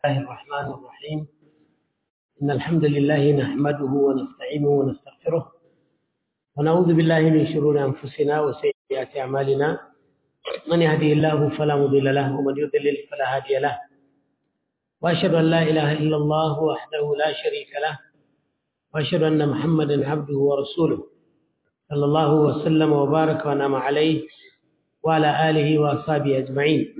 الله الرحمن الرحيم إن الحمد لله نحمده ونستعينه ونستغفره ونعوذ بالله من شرور أنفسنا وسيئات أعمالنا من يهدي الله فلا مضل له ومن يضلل فلا هادي له وأشهد أن لا إله إلا الله وحده لا شريك له وأشهد أن محمدا عبده ورسوله صلى الله وسلم وبارك وأنعم عليه وعلى آله وأصحابه أجمعين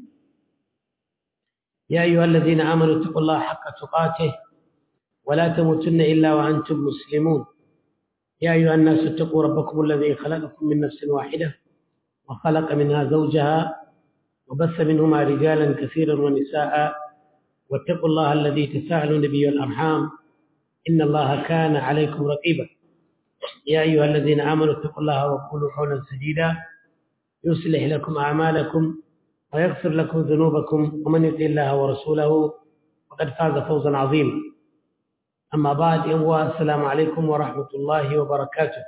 يا أيها الذين آمنوا اتقوا الله حق تقاته ولا تموتن إلا وأنتم مسلمون يا أيها الناس اتقوا ربكم الذي خلقكم من نفس واحدة وخلق منها زوجها وبث منهما رجالا كثيرا ونساء واتقوا الله الذي تساءلون به والأرحام إن الله كان عليكم رقيبا يا أيها الذين آمنوا اتقوا الله وقولوا قولا سديدا يصلح لكم أعمالكم ويغفر لكم ذنوبكم ومن يطع الله ورسوله فقد فاز فوزا عظيما أما بعد يوم السلام عليكم ورحمة الله وبركاته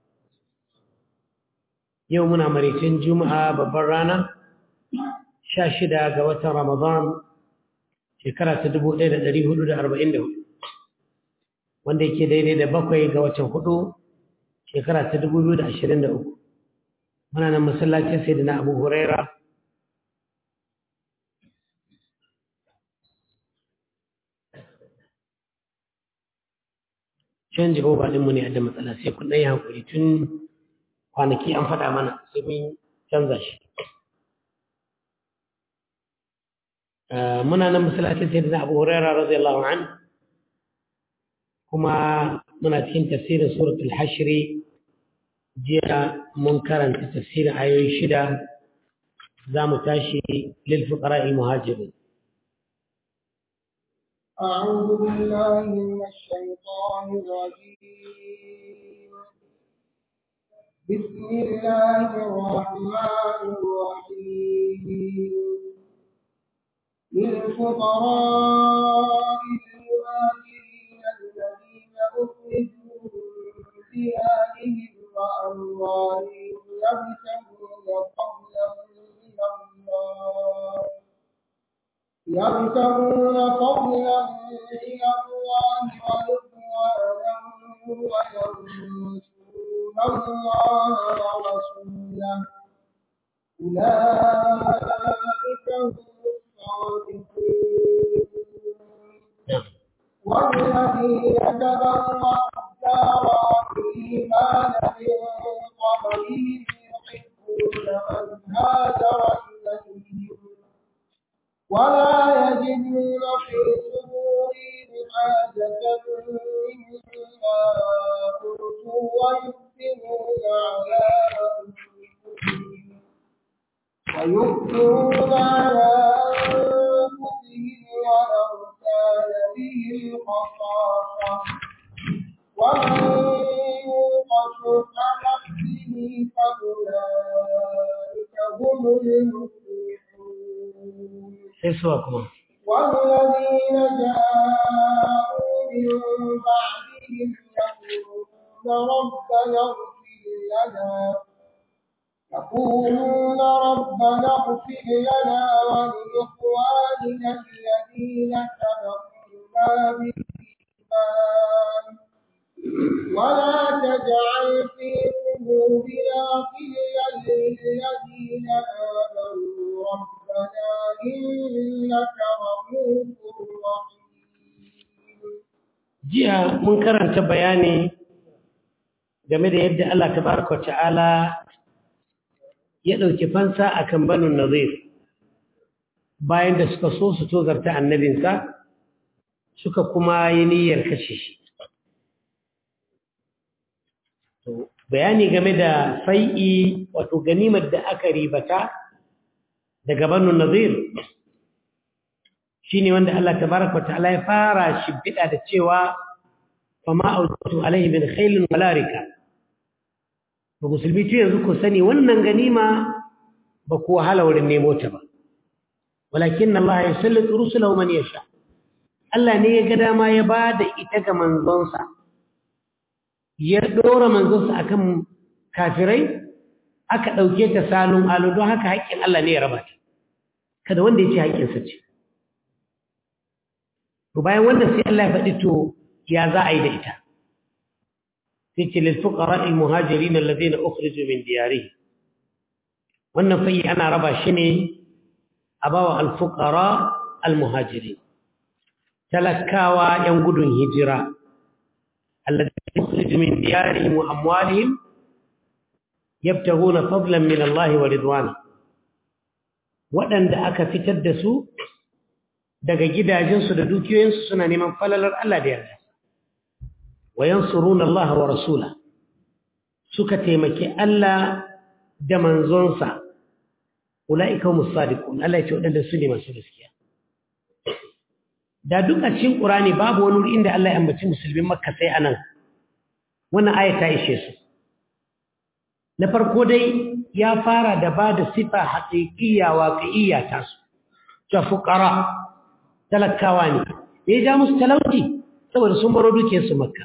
يومنا مريتين جمعة ببرانا شاشدة قوة رمضان shekara ta dubu ɗaya da ɗari hudu da arba'in da hudu wanda yake daidai da bakwai ga watan hudu shekara ta dubu biyu da ashirin da uku muna nan masallacin sai da na abu huraira can jehova ɗinmu ne da matsala sai kun ɗaya hankuri tun kwanaki an faɗa mana sai mun canza shi muna nan masallacin sai da abu huraira radiyallahu an kuma muna cikin tafsirin suratul hashri jiya mun karanta tafsirin ayoyi shida za mu tashi lil fuqara'i muhajirin أعوذ بالله من الشيطان الرجيم بسم الله الرحمن الرحيم للفقراء المهاجرين الذين أخرجوا من ديارهم وأموالهم يبتغون فضلا من الله يبتغون فضلا من الله ورضوانا وينصرون الله ورسوله أولئك هم والذين تبرأوا الدار والإيمان من قبلهم يحبون من هاجر إليهم ولا يجدون في صدورهم حاجة مما أوتوا ويؤثرون على أنفسهم ويؤثرون على أنفسهم ولو كان بهم خصاصة ومن يوق شح نفسه فأولئك هم المفلحون والذين جاءوا من بعدهم يقولون ربنا اغفر لنا يقولون ربنا اغفر لنا ولإخواننا الذين سبقونا بالإيمان ولا تجعل في قلوبنا غلا للذين آمنوا ربنا إنك رؤوف رحيم jiya mun karanta bayani game da yadda Allah tabaraka ta'ala ya ɗauki fansa a kan banin nazir bayan da suka so su tozarta annabinsa suka kuma yi niyyar kashe shi bayani game da fai'i wato ganimar da aka ribata daga banin nazir shi ne wanda Allah tabaraka ta'ala ya fara shimfiɗa da cewa fama autu alaihi min khailin walarika ba musulmi ce yanzu ku sani wannan ganima ba ku wahala wurin nemo ta ba walakin Allah ya sallatu rusulahu man yasha Allah ne ya ga dama ya ba da ita ga manzonsa ya dora manzonsa akan kafirai aka ɗauke ta salon alu don haka haƙƙin Allah ne ya raba ta kada wanda ya ce haƙƙinsa ce to bayan wannan sai Allah ya faɗi to ya za a yi da ita sai ce lil fuqara al muhajirin alladhina ukhriju min diyarihi wannan fayi ana raba shi ne a bawa al fuqara al muhajirin talakawa yan gudun hijira alladhina ukhriju min diyarihim wa amwalihim yabtaguna fadlan min Allah wa ridwana waɗanda aka fitar da su daga gidajensu da dukiyoyinsu suna neman falalar Allah da yarda wa yansuruna Allah wa rasula suka taimaki Allah da manzonsa ulaika humus sadiqun Allah ya ce waɗanda su ne masu gaskiya da duk a cikin Qur'ani babu wani wuri inda Allah ya ambaci musulmin Makka sai anan wannan aya ta ishe su na farko dai ya fara da ba da sifa haƙiƙiya waƙi'iyya ta su ta fuƙara talakawa ne ya ja musu talauci saboda sun baro duke su makka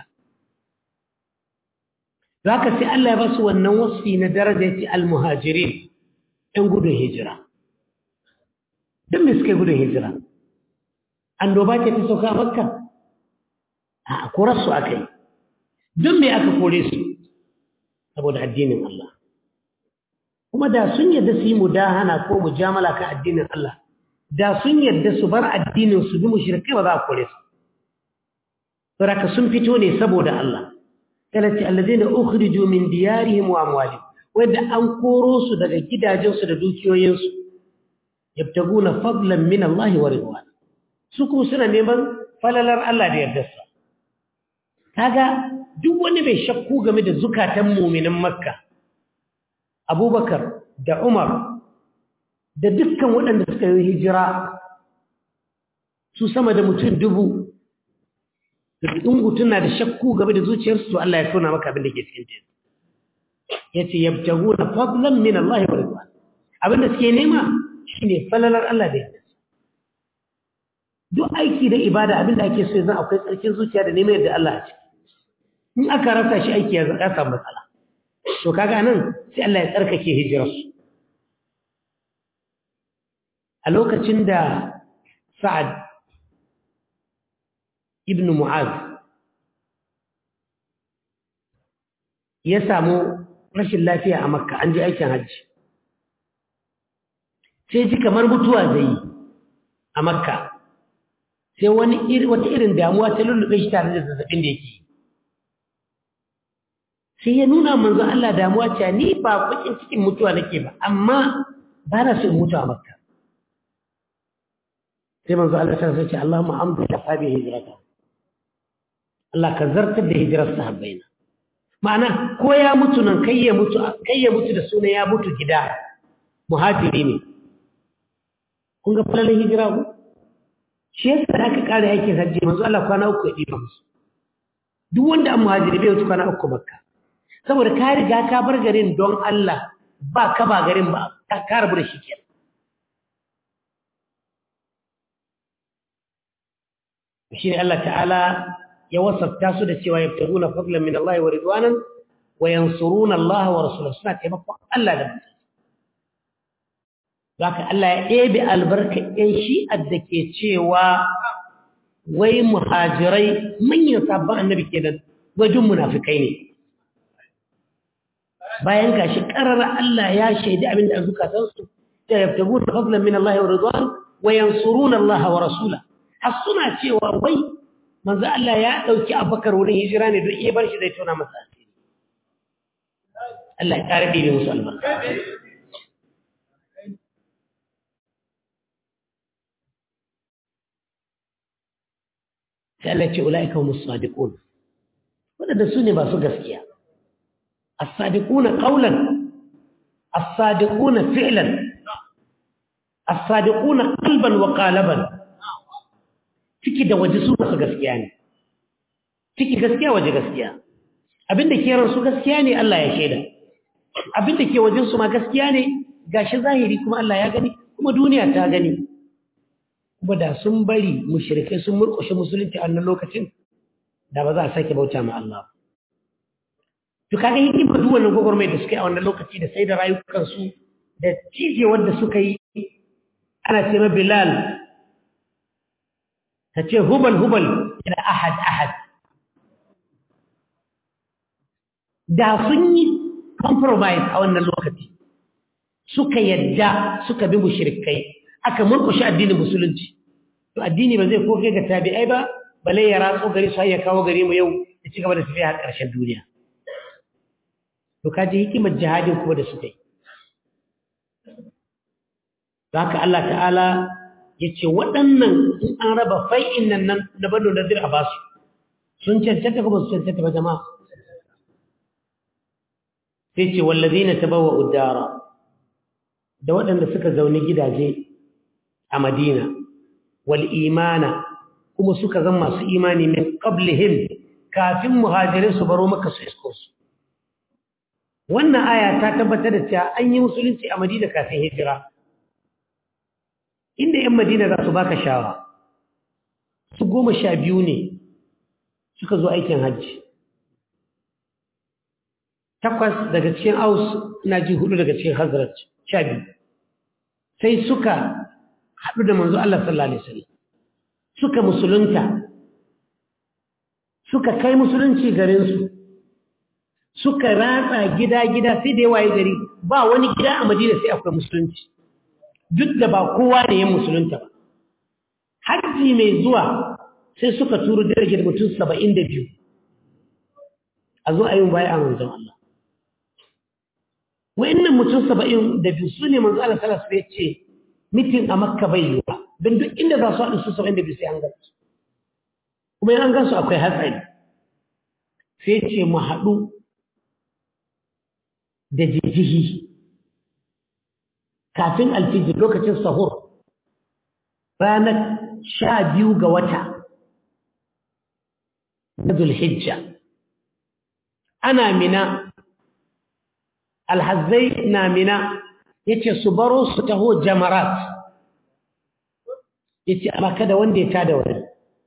za ka sai Allah ya ba su wannan wasfi na daraja ya ce almuhajirin ‘yan gudun hijira don me suka yi gudun hijira an doba ce ta sauka makka a korarsu aka yi don me aka kore su saboda addinin Allah kuma da sun yadda su yi mudahana ko mujamala kan addinin Allah da sun yadda su bar addinin su bi mushrikai ba za a kore su saboda sun fito ne saboda Allah talati allazina ukhriju min diyarihim wa amwalihim wanda an koro su daga gidajensu da dukiyoyinsu yabtaguna fadlan min Allah wa ridwan su kuma suna neman falalar Allah da yardarsa kaga duk wani mai shakku game da zukatan mu'minin Makka Abubakar da Umar da dukkan waɗanda suka yi hijira su sama da mutum dubu da mutum na da shakku game da zuciyarsu to Allah ya tona maka abin da ke cikin teku yace yabtaguna fadlan min Allah wa ridwan abin da suke nema shine falalar Allah da yarda duk aiki da ibada abin da ake so yanzu akwai tsarkin zuciya da neman yadda Allah ya ce in aka rasa shi aiki ya samu matsala to kaga nan sai Allah ya tsarkake hijirarsu a lokacin da Sa'ad ibn Mu'az ya samu rashin lafiya a Makka an je aikin hajji sai ji kamar mutuwa zai yi a Makka sai wani wata irin damuwa ta lullube shi tare da zazzabin da yake sai ya nuna manzo Allah damuwa cewa ni ba bakin cikin mutuwa nake ba amma ba na so in mutu a Makka sai manzo Allah ta ce Allahumma amdu da sabi hijrata Allah ka zartar da hijirar sahabbaina ma'ana ko ya mutu nan kai ya mutu kai ya mutu da suna ya mutu gida muhajiri ne kun ga falalan hijira ku shi yasa da aka kare aikin hajji manzo Allah kwana uku ya diba musu duk wanda an muhajiri bai wuce kwana uku makka saboda ka riga ka bar garin don Allah ba ka ba garin ba ka rabu da shi kenan shi ne Allah ta'ala ya wasafta su da cewa yabtaguna fadlan min Allah wa ridwanan wa yansuruna Allah wa rasulahu suna taimakon Allah da mutum Zaka Allah ya ɗebe albarka ‘yan shi'ar da ke cewa wai muhajirai manyan sabon annabi ke da wajen munafikai ne. Bayan gashi ƙarar Allah ya shaidi abin da an zukatansu, da yabtagu da fadlan min Allah wa ridwan wa yansuruna Allah wa rasula. har suna cewa wai manzo Allah ya dauki Abubakar wurin hijira ne don iya bar shi zai tona masa asiri Allah ya kare bi musu albarka sai Allah ce ulaika humus sadiqun wadanda su ne masu gaskiya as-sadiquna qawlan as-sadiquna fi'lan as-sadiquna qalban wa qalaban ciki da waje su masu gaskiya ne ciki gaskiya waje gaskiya abinda ke ransu gaskiya ne Allah ya shaida abinda ke wajen su ma gaskiya ne gashi zahiri kuma Allah ya gani kuma duniya ta gani kuma da sun bari mushrikai sun murƙushe musulunci a wannan lokacin da ba za a sake bauta ma Allah to kaga hikima duk wannan gwagwarmai da suka yi a wannan lokaci da sai da rayukansu da cijewar da suka yi ana ce ma Bilal ta ce hubal hubal ila ahad ahad da sun yi compromise a wannan lokaci suka yadda suka bi mushrikai aka murkushe addinin musulunci to addini ba zai koke ga tabi'ai ba bale ya ratso gari su ya kawo gari mu yau ya ci gaba da tafiya har ƙarshen duniya to kaji hikimar jihadin kuma da suka yi haka Allah ta'ala ya ce waɗannan in an raba fai'in nan nan da bado da zira ba su sun cancanta kuma su cancanta ba jama'a sai ce wallazi na tabawa udara da waɗanda suka zaune gidaje a madina wal imana kuma suka zama masu imani min qablihim kafin muhajirin su baro maka su isko su wannan aya ta tabbatar da cewa an yi musulunci a madina kafin hijira inda 'yan madina za su baka shawa su goma sha biyu ne suka zo aikin hajji takwas daga cikin aus na ji hudu daga cikin hazrat sha biyu sai suka haɗu da manzo Allah sallallahu Alaihi wasallam suka musulunta suka kai musulunci garinsu suka ratsa gida-gida sai da yawa gari ba wani gida a madina sai akwai musulunci duk da ba kowa ne yin musulunta ba hajji mai zuwa sai suka turo jirgin mutum saba'in da biyu a zo a yi baya a manzon Allah wa'innan mutum saba'in da biyu su ne manzon Allah salasu ya ce mitin a makka bai yiwa don duk inda za su haɗu su saba'in da biyu sai an gansu kuma yin an gansu akwai hatsari sai ce mu haɗu da jijihi kafin alfijir lokacin sahur ranar sha biyu ga wata na zulhijja ana mina alhazai na mina ya ce su baro su taho jamarat ya ce amma kada wanda ya tada wani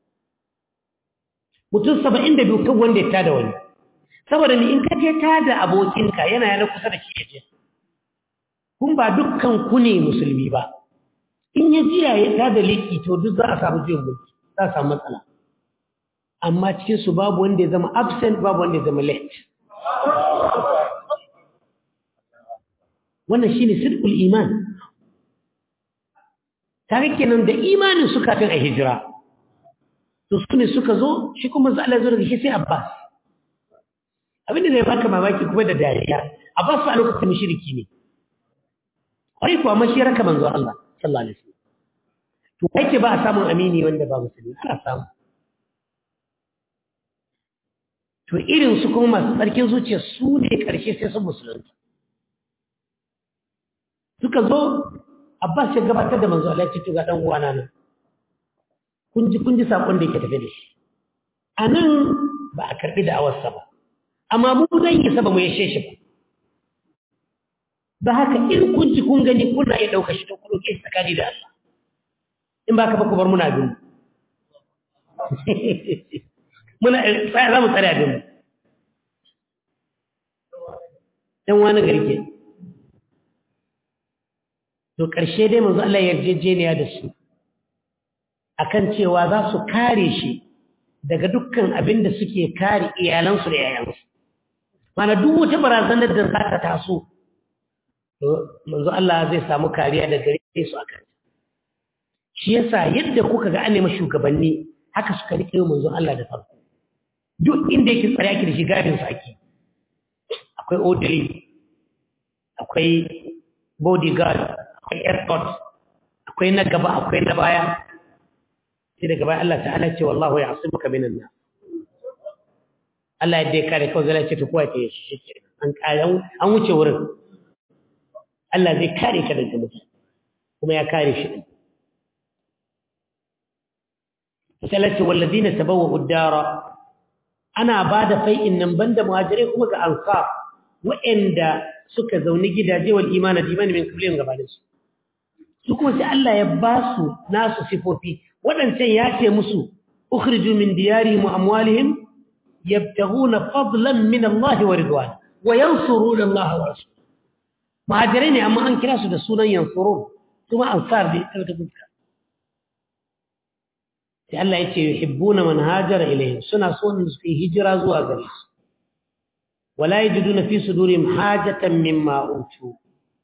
mutum saba'in da biyu kan wanda ya tada wani saboda ni in ka je tada abokinka yana yana kusa da shi ya je kun ba dukkan ku ne musulmi ba in ya jiya ya tada liki to duk za a samu jiyan mulki za a samu matsala amma cikin su babu wanda ya zama absent babu wanda ya zama late wannan shine sidqul iman tare kenan da imanin su kafin a hijira to su ne suka zo shi kuma za Allah zo daga shi sai Abbas abin da zai baka mamaki kuma da dariya Abbas a lokacin mushriki ne kwai kuwa mashi raka manzo Allah sallallahu alaihi wasallam to kai ba a samun amini wanda ba musulmi ana samu to irin su kuma masu tsarkin zuciya su ne karshe sai sun musulunta suka zo Abbas ya gabatar da manzo Allah ya ce to ga dan uwana nan kun ji kun ji sakon da yake tafe da shi anan ba a karbi da awarsa ba amma mu zan yi saba mu yashe shi ba ba haka in kun ji kun gani kuna iya ɗauka shi ta kuɗo ke tsakani da Allah in ba ka ba ku bar muna bin muna za mu tsare abin ɗan wani gari ke to ƙarshe dai manzo Allah yarjejeniya da su akan cewa za su kare shi daga dukkan abin da suke kare iyalansu da yayansu mana duk wata barazanar da za ta taso manzo Allah zai samu kariya da gare su akan shi yasa yadda kuka ga an nemi shugabanni haka suka rike manzo Allah da farko duk inda yake tsare yake da shi gadin sa ake akwai orderly akwai bodyguard akwai escort akwai na gaba akwai na baya sai daga baya Allah ta'ala ce wallahu ya'simuka minan nas Allah yadda ya kare kawai zai ce to kowa ke shi shi an kare an wuce wurin Allah zai kare ka daga mutum kuma ya kare shi din salati walladina tabawwa'u ad-dara ana bada fai'in nan banda muhajirai kuma ga ansar wa'anda suka zauni gidaje wal imani da imani min kullin gabanin su su kuma sai Allah ya ba su nasu sifofi waɗancan ya ce musu ukhriju min diyarihim wa amwalihim yabtaghuna fadlan min Allah wa ridwan wa yansuruna Allah wa rasulahu muhajirai ne amma an kira su da sunan yansurun kuma ansar da ita ta fuska sai Allah ya ce yuhibbuna man hajara ilayhim suna so ne su yi hijira zuwa gare su wala yajiduna fi sudurihim hajatan mimma utu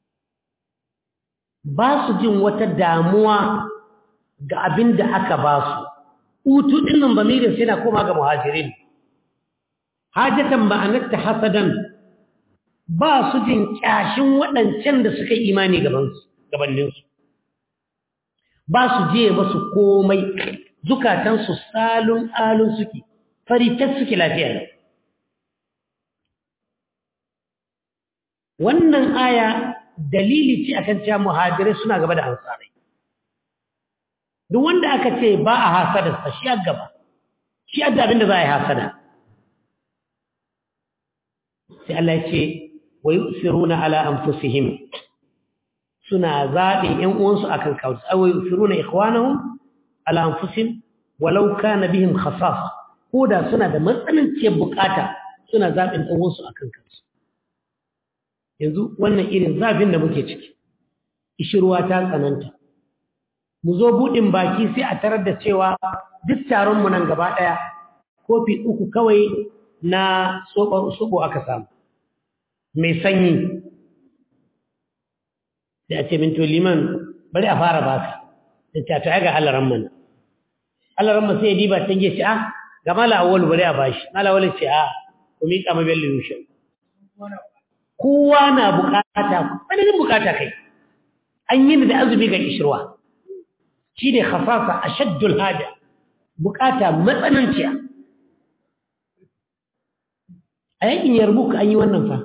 ba su jin wata damuwa ga abin da aka ba su utu din nan bamirin sai na koma ga muhajirin hajatan ma'anarta hasadan ba su jin kyashin waɗancan da suka yi imani gabaninsu ba su je masu komai zukatansu salun alun suke faritar suke lafiya ne wannan aya dalili ce akan cewa muhajirai suna gaba da ansarai duk wanda aka ce ba a hasadarsa shi a gaba shi adda abin da za a yi hasada sai Allah ya ce wa yusiruna ala anfusihim suna zaɓin ‘yan uwansu a kan kawai tsawai firu na ikwanahun al'amfusin walau ka na bihin khasas ko da suna da matsananciyar bukata suna zaɓin ɗan uwansu a kan kansu yanzu wannan irin zafin da muke ciki ishirwa ta tsananta mu zo buɗin baki sai a tarar da cewa duk taronmu nan gaba ɗaya kofi uku kawai na soɓo aka samu mai sanyi da a ce min to liman bari a fara baka da ta ta ga halaran mana halaran ma sai diba tan ce ah ga mala awwal bari a bashi mala awwal ce ah ku mi kama bello yushe kowa na bukata wani ne bukata kai an yi da azumi ga kishirwa shine khasasa ashaddul haja bukata matsananciya a yakin yarbuk an yi wannan fa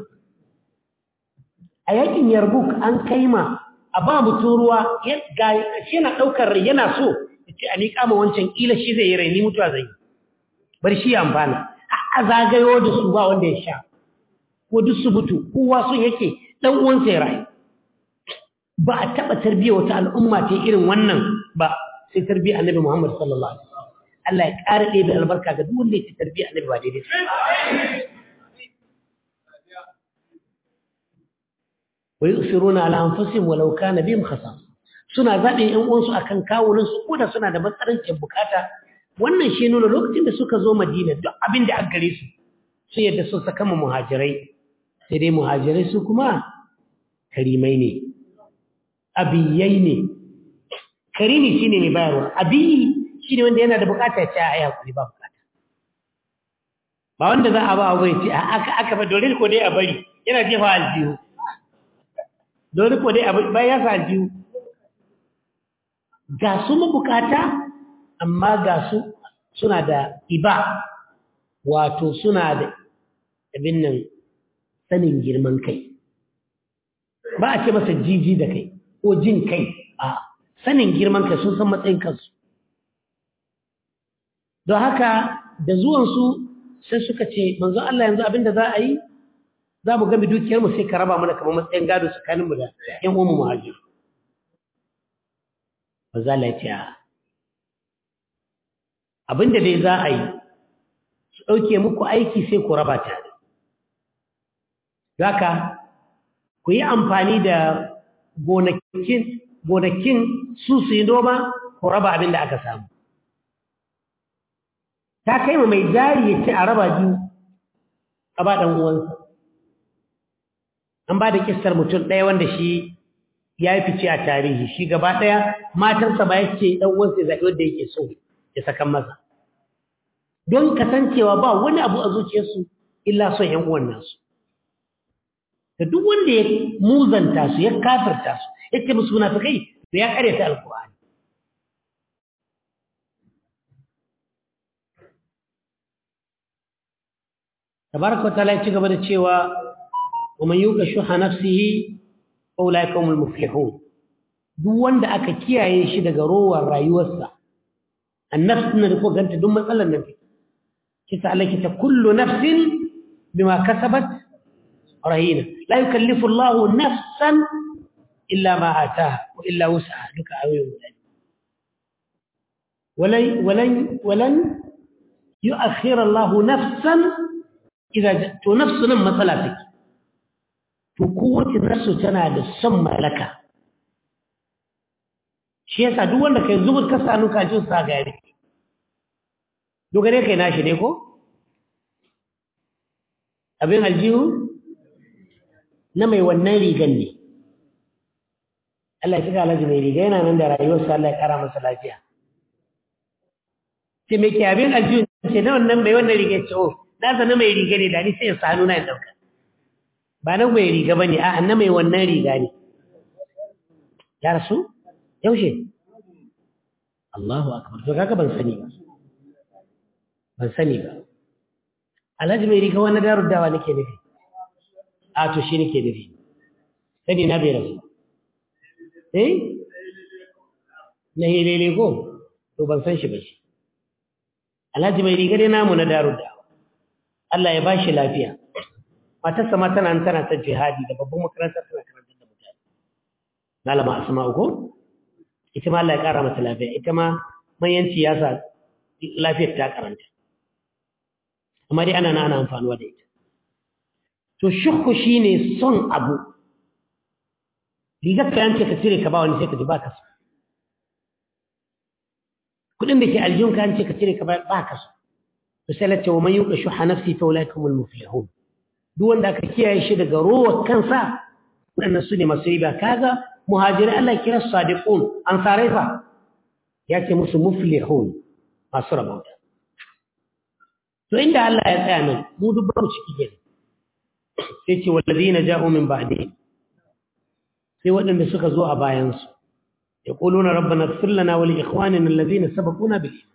a yakin yarbuk an kai ma a ba mutum ruwa shi yana ɗaukar rai yana so ya ce a miƙa ma wancan ƙila shi zai yi rai ni mutuwa zai yi bar shi ya amfana a zagayo da su ba wanda ya sha ko duk su mutu kowa sun yake ɗan uwansa ya rayu ba a taɓa tarbiyyar wata al'umma ta irin wannan ba sai tarbiyyar annabi muhammad sallallahu alaihi wasallam Allah ya ƙara ɗebe albarka ga duk wanda ya ci tarbiyyar annabi ba daidai ويؤثرون على أنفسهم ولو كان بهم خصاصة suna zaɓin ‘yan uwansu a kan kawunansu ko da suna da matsarancin bukata wannan shi nuna lokacin da suka zo madina duk abin da aka gare su su yadda sun saka ma muhajirai sai dai muhajirai su kuma karimai ne abiyai ne karimi shi ne mai bayarwa abiyi shi ne wanda yana da bukata ya ce a yi hakuri ba bukata ba wanda za a ba a bai ce aka ba dole ko dai a bari yana jefa aljihu dole ko dai bayan ya sa aljihu ga su mabukata amma ga su suna da iba wato suna da abin nan sanin girman kai ba a ce masa jiji da kai ko jin kai a sanin girman kai sun san matsayin kansu don haka da zuwansu sai suka ce manzo Allah yanzu abin da za a yi za mu gami dukiyarmu sai ka raba mana kamar matsayin gado tsakaninmu da ‘yan umu muhajir. Ba za la ce abinda dai za a yi su ɗauke muku aiki sai ku raba tare. Zaka ku yi amfani da gonakin su su yi noma ku raba abin da aka samu. Ta kai ma mai jari ya ce a raba biyu a ba ɗan uwansa. an ba da kistar mutum ɗaya wanda shi ya yi fice a tarihi shi gaba ɗaya matarsa ba ya ce ɗan uwansa ya zaɓi wanda yake so ya sakan masa don kasancewa ba wani abu a zuciyarsu illa son ‘yan uwan nasu da duk wanda ya muzanta su ya kafirta su ya ce musu munafikai da ya karyata alkur'ani tabaraka wa ta'ala ya ci gaba da cewa ومن يوق شح نفسه فاولئك هم المفلحون duk wanda aka kiyaye shi daga rowar rayuwarsa annafs na da ko ganta duk matsalar nan take kisa Allah kita kullu nafsin bima kasabat rahina la yukallifu Allah nafsan illa ma ataha wa illa wus'aha duka ayoyin guda walan walan walan yu'akhkhir Allah nafsan idza to nafsun matsala take to kowace nasu tana da son malaka shi yasa duk wanda kai zubur ka sanu ka jin sa gari dogare kai nashi ne ko abin aljihu na mai wannan rigan ne Allah ya cika alhaji mai riga yana nan da rayuwarsa Allah ya kara masa lafiya ce mai ke abin aljihu ce na wannan mai wannan riga ce o na na mai riga ne da ni sai ya sanu na ya dauka ba na mai riga ba ne a na mai wannan riga ne ya rasu yaushe Allahu akbar to kaga ban sani ba ban sani ba alhaji mai riga wani darud dawa nake nufi a to shi nake nufi sani na bai rasu eh na helele ko to ban san shi ba shi alhaji mai riga dai namu na darud dawa Allah ya ba shi lafiya matarsa ma tana tana ta jihadi da babban makaranta tana karantar da mutane malama asma'u ko ita ma Allah ya kara mata lafiya ita ma manyanci ya sa lafiyar ta karanta amma dai ana na ana amfanuwa da ita to shukku shine son abu rigar ka yance ka cire ka ba wani sai ka ji ba ka so kudin da ke aljihun ka yance ka cire ka ba ka so to sai lati wa man yuqa shuha nafsi fa ulaikumul muflihun duk wanda aka kiyaye shi daga rowar kansa waɗannan su ne masu riba kaga muhajirai Allah kira sadiqun ansarai fa ya ce musu muflihun masu rabauta to inda Allah ya tsaya nan mu duk ba mu ciki gani sai ce wallazina ja'u min ba'di sai waɗanda suka zo a bayan su yaquluna rabbana ighfir lana wa li ikhwanina alladhina sabaquna bil iman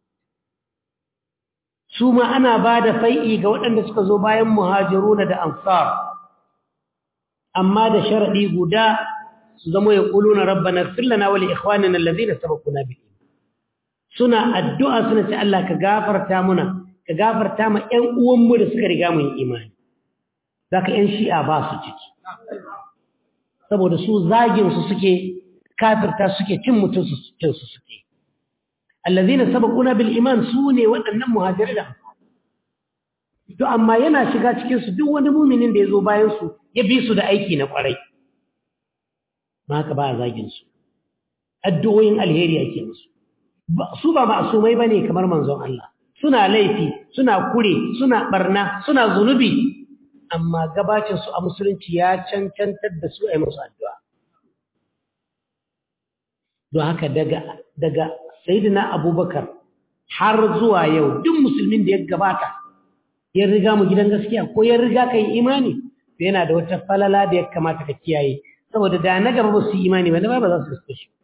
su ma ana ba da fai'i ga waɗanda suka zo bayan muhajiruna da ansar amma da sharaɗi guda su zama ya ƙulu na rabba na fillana wali ikhwanin allazi da saba kuna bi suna addu'a suna ce Allah ka gafarta muna ka gafarta ma ‘yan uwanmu da suka riga mun imani za ka ‘yan shi'a ba su ciki saboda su zaginsu suke kafirta suke cin mutunsu cinsu suke allazina sabaquna bil iman sune waɗannan muhajirai da to amma yana shiga cikin su duk wani muminin da yazo bayan su ya bi su da aiki na kwarai ba haka ba zagin su addu'o'in alheri ake musu su ba ma'sumai bane kamar manzon Allah suna laifi suna kure suna barna suna zunubi amma gabacin su a musulunci ya cancantar da su a yi musu addu'a don haka daga daga sayyidina abubakar har zuwa yau duk musulmin da ya gabata ya riga mu gidan gaskiya ko ya riga kai imani to yana da wata falala da ya kamata ka kiyaye saboda da na gaba ba su imani ba na ba za su riske shi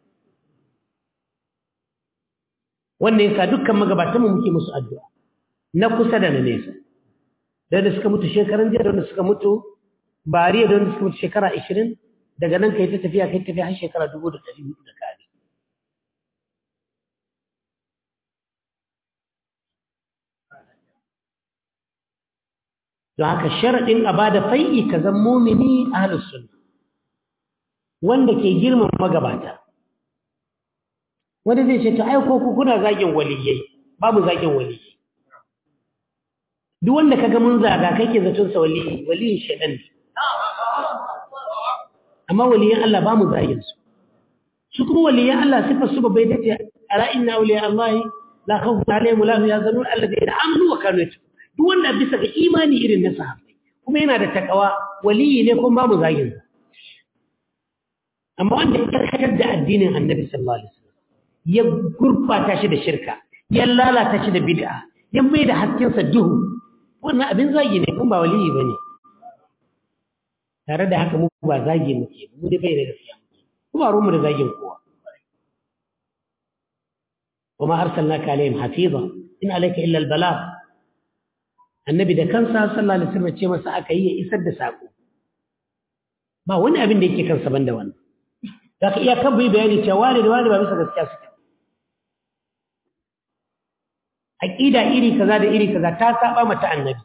wannan yasa dukkan magabatanmu muke musu addu'a na kusa da na nesa da da suka mutu shekaran jiya da wanda suka mutu bariya da wanda suka mutu shekara 20 daga nan kai ta tafiya kai tafiya har shekara 1400 da kare don haka sharaɗin a ba da fai'i ka zan mumini ahlus sunna wanda ke girmama magabata wanda zai ce ta aiko ku kuna zagin waliyai babu zagin waliyai duk wanda kaga mun zaga kai ke zaton sa waliyi waliyin shaɗan ne amma waliyan Allah ba mu zagin su su kuma waliyan Allah sifar su babbai dace ala inna awliya Allah la khawfun alaihim wa la hum yahzanun alladheena amanu wa kanu yattaqun duk wanda bisa ga imani irin na sahabbai kuma yana da takawa waliyi ne kuma babu zagin sa amma wanda ya karkatar da addinin annabi sallallahu alaihi wasallam ya gurbata shi da shirka ya lalata shi da bid'a ya mai da haskensa duhu wannan abin zagi ne kuma ba waliyi bane tare da haka mu ba zagi muke mu da bai da gaskiya kuma ruwan mu da zagin kowa وما أرسلناك عليهم حفيظا إن عليك إلا البلاغ annabi da kansa sallallahu alaihi wasallam ce masa aka yi ya isar da sako ba wani abin da yake kansa banda wannan zaka iya kan bai bayani cewa wani da wani ba bisa gaskiya suke aqida iri kaza da iri kaza ta saba mata annabi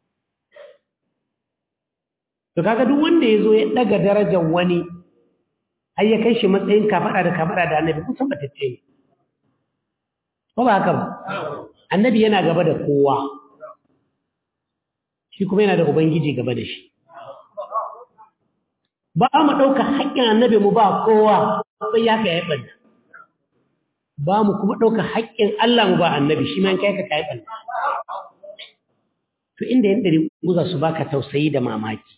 to kaga duk wanda yazo ya daga darajar wani har ya kai shi matsayin kafada da kafada da annabi kusan ba tace ne ko ba haka ba annabi yana gaba da kowa shi kuma yana da ubangiji gaba da shi ba mu ɗauka haƙƙin annabi mu ba kowa sai ya kai ɓanna ba mu kuma ɗauka haƙƙin Allah mu ba annabi shi ma in kai ka kai ɓanna to inda yan ɗari guza su baka tausayi da mamaki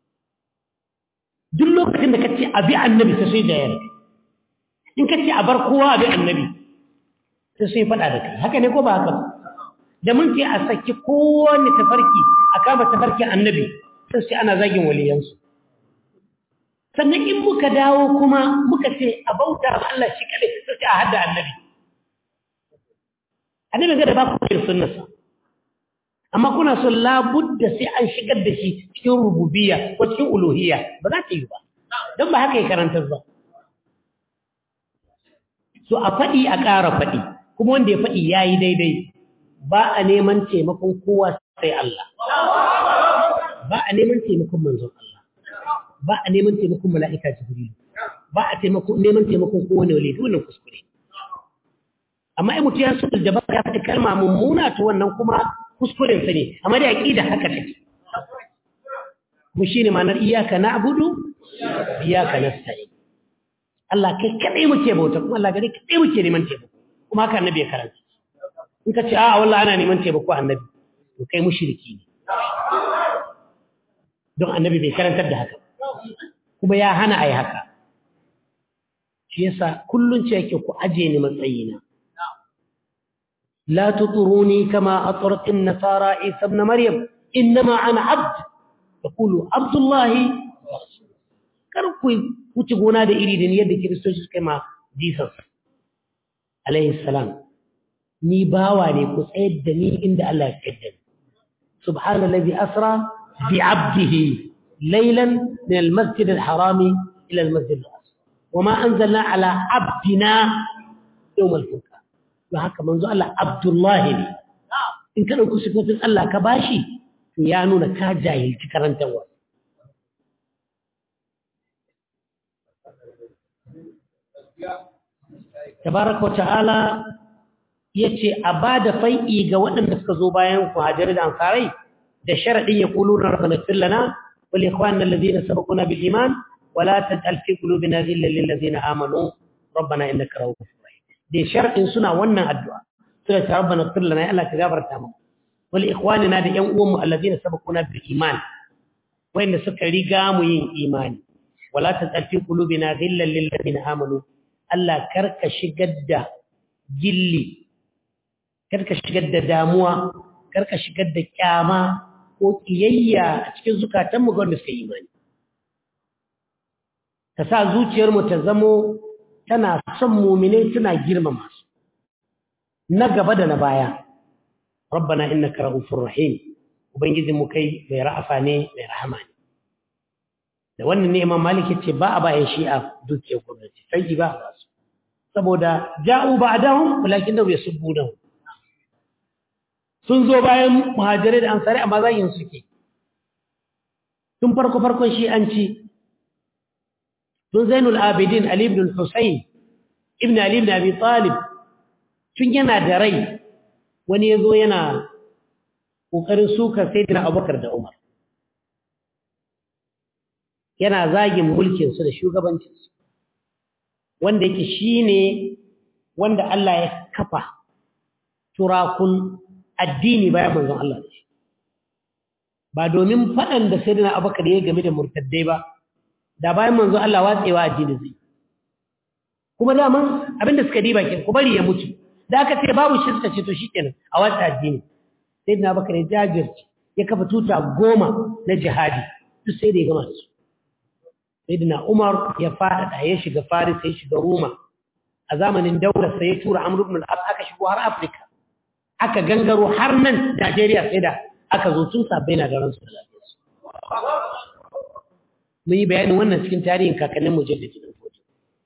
duk lokacin da ka ce abi annabi sai sai da yarda in ka ce a bar kowa abi annabi sai sai faɗa da kai haka ne ko ba haka ba da mun ce a saki kowane tafarki a kama tafarkin annabi sai sai ana zagin waliyansu sannan in muka dawo kuma muka ce a bauta ma Allah shi kadai sai a hada annabi annabi ga da ba ku da sunnarsa amma kuna son labudda sai an shigar da shi cikin rububiyya ko cikin uluhiyya ba za ta yi ba don ba haka ya karantar ba so a faɗi a ƙara faɗi kuma wanda ya faɗi ya yi daidai ba a neman taimakon kowa sai Allah ba a neman taimakon manzon Allah ba a neman taimakon mala'ika jibril ba a neman taimakon kowane wale wannan kuskure amma ai mutum ya so da ba ya faɗi kalma mummuna to wannan kuma kuskuren sa ne amma da aqida haka take mu shine ma'anar iyyaka na'budu iyyaka nasta'in Allah kai kadai muke bauta kuma Allah gare kadai muke neman taimako kuma haka annabi ya karanta in ka ce a wallahi ana neman taimako annabi to kai mushriki ne don annabi bai karantar da haka kuma ya hana ai haka shi yasa kullun ce yake ku aje ni matsayina لا تطروني كما أطرت النصارى عيسى ابن مريم إنما أنا عبد يقول عبد الله كركو وتقونا دا إريدين يد كريستوس كما جيسس عليه السلام ni bawa ne ku tsayar da ni inda Allah ya kaddara subhana allazi asra bi abdihi laylan min al-masjid al-haram ila al-masjid al-aqsa wama anzalna ala abdina yawm al-furqan don haka manzo Allah Abdullahi ne in ka ɗauki sifofin Allah ka bashi to ya nuna ka jahilci karantarwa tabaraka wa ta'ala ya ce a ba da fai'i ga waɗanda suka zo bayan ku hajjari da ansarai da sharaɗin ya ƙulu na rabbana fillana wal ikhwan allazina sabaquna bil iman wala taj'al fi qulubina ghillan lil ladzina amanu rabbana innaka ra'ufur da shar'in suna wannan addu'a suna ta rabbana ighfir lana ya Allah ka gafarta mu wal ikhwanina da yan uwanmu alladhina sabaquna bil iman wanda suka riga mu yin imani wala tazalfi qulubina ghillan lil ladina amanu Allah karka shigar da gilli karka shigar da damuwa karka shigar da kyama ko kiyayya a cikin zukatanmu ga wanda suka yi imani ka sa zuciyarmu ta zamo tana son muminai tana girmama su na gaba da na baya rabbana innaka ra'ufur rahim ubangijin mu kai mai ra'afa ne mai rahama ne da wannan ne imam malik yace ba a bayan shi'a dukiyar gwamnati sai ba a su saboda ja'u ba'dahum walakin da yasubbuna sun zo bayan muhajirai da ansari amma zagin suke tun farko farkon shi'anci tun zainul abidin ali ibn husayn ibn ali ibn abi talib tun yana da rai wani yazo yana kokarin suka sayyidina abubakar da umar yana zagin mulkin su da shugabancin su wanda yake shine wanda Allah ya kafa turakun addini bayan manzon Allah da shi ba domin faɗan da sayyidina abubakar ya game da murtaddai ba da bayan manzo Allah watsewa addini zai kuma daman abinda suka diba kin ku bari ya mutu da aka ce babu shirka ce to shikenan a watsa addini sai na bakare jajirci ya kafa tuta goma na jihadi duk sai da ya gama da su sayyidina Umar ya fada ya shiga Faris ya shiga Roma a zamanin Daular sai ya tura Amr ibn al-As aka shigo har Afrika aka gangaro har nan Najeriya sai da aka zo tun sabbai na da ransu da lafiyarsu mun yi bayanin wannan cikin tarihin kakannin mujaddidi din fodo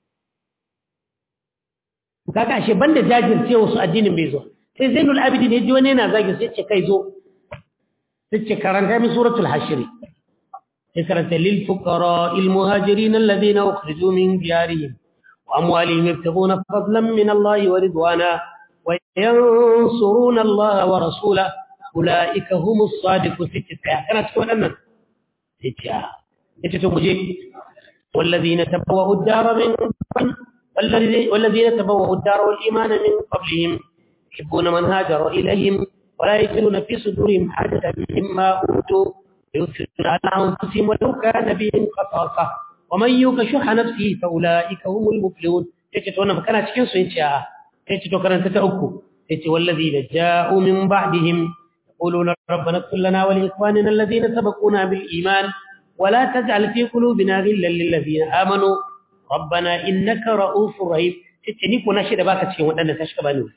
kaga ashe banda jajirce wasu addinin bai zo sai Zainul Abidin yaji wani yana zagi sai ce kai zo sai ce karanta mi suratul hashr sai karanta lil fuqara al muhajirin alladhina ukhriju min diyarihim wa amwalihim yabtaghuna fadlan min Allah wa ridwana wa yansuruna Allah wa rasulahu ulaika humus sadiqun sai kana cikin wannan sai ce yace to muje والذين تبوأوا الدار من والذين تبوأوا الدار والإيمان من قبلهم يحبون من هاجر إليهم ولا يجدون في صدورهم حاجة مما أوتوا يؤثرون على أنفسهم ولو كان بهم خصاصة ومن يوق شح نفسه فأولئك هم المفلحون yace to wannan kana cikin su yace a yace to karanta ta uku yace wallazina ja'u min ba'dihim yaquluna rabbana ighfir lana wa li ikhwanina alladhina sabaquna bil iman wa la taj'al fi qulubina ghillan lil ladzina amanu rabbana innaka ra'ufur rahim yace ni ko na shi da baka cikin waɗanda ka shiga bani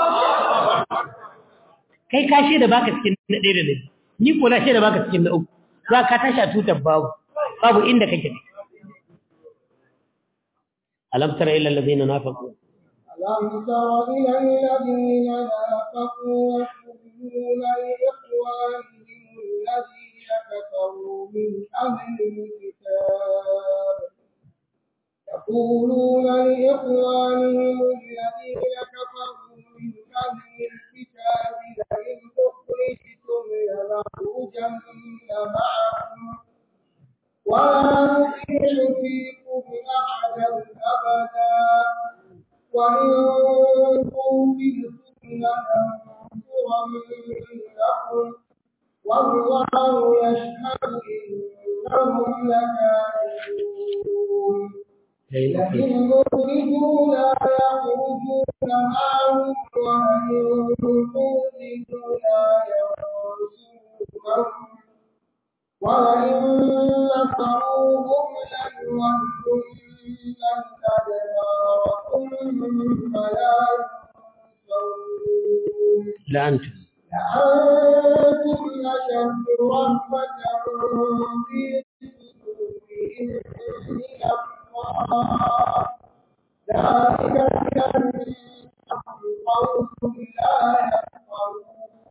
kai ka shi da baka cikin na ɗaya da na ni ko na shi da baka cikin na uku za ka tashi a tutar babu babu inda kake ألم تر إلى الذين نافقوا ألم تر إلى الذين نافقوا يقولون لإخوانهم الذين كفروا من أهل الكتاب يقولون لإخوانهم الذين كفروا من أهل الكتاب لئن أخرجتم لنخرجن معكم ولا نطيع فيكم أحدا أبدا وإن قوتلتم لننصرنكم والله يشهد إنهم لكاذبون لئن أخرجوا لا يخرجون معهم وإن قوتلوا لا ينصرونهم ولئن نصروهم ليولن الأدبار ثم لا ينصرون لأنتم لأنتم أشد رهبة في صدورهم من الله ذلك بأنهم قوم لا يفقهون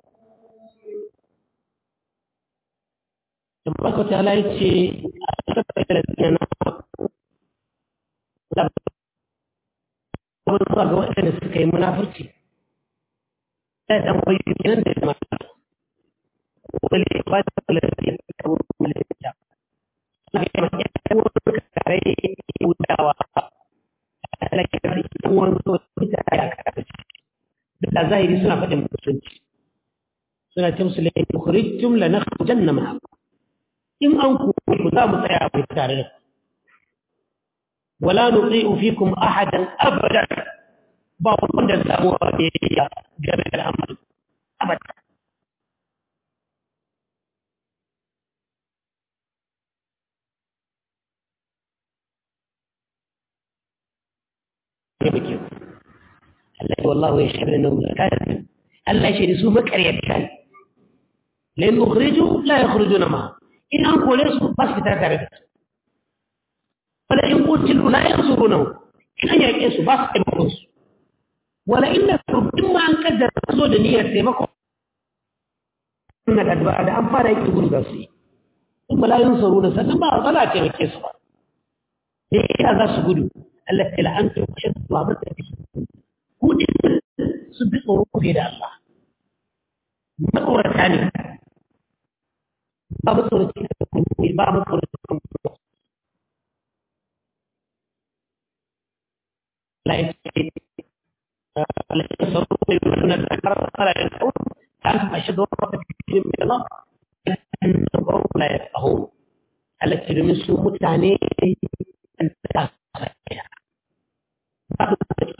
tabbata ta ala ce a tabbata da tsina na abin zuwa ga waɗanda suka yi munafurci ta ɗan kwayo kenan da mata wale ba da kula da ya fi kawo malaka na ga yamma ya kai wani kare wudawa a talakar yan wani so ta ya kare da zahiri suna faɗin musulunci suna ce musu laifin kurijtum la nakhrujanna ma'akum in an ku ku za mu tsaya ku tare da wala nuti'u fikum ahadan abadan ba wanda za mu ya game da al'amari abada Allah wallahu ya shahada nan zakati Allah ya shahada su makaryata la yukhriju la yakhrujuna ma in an kore su ba su fita tare da su wala in qutilu la yansurunahu in an yaƙe su ba su taimakon su wala in nasaru in ma an kaddara zo da niyyar taimako na da da an fara yake gudu za su yi in ba la yansuruna sannan ba za a taimake su ba da ya za su gudu Allah ta la'anta ku shan ba ba ta fi ku din su bi tsoro fiye da Allah matsorata ne babu tsoron babu tsoron la yake la yasarru min al-akbar qala yaqul antum ashadu rabbakum min Allah annahum la yafqahun alati min su mutane an ta babu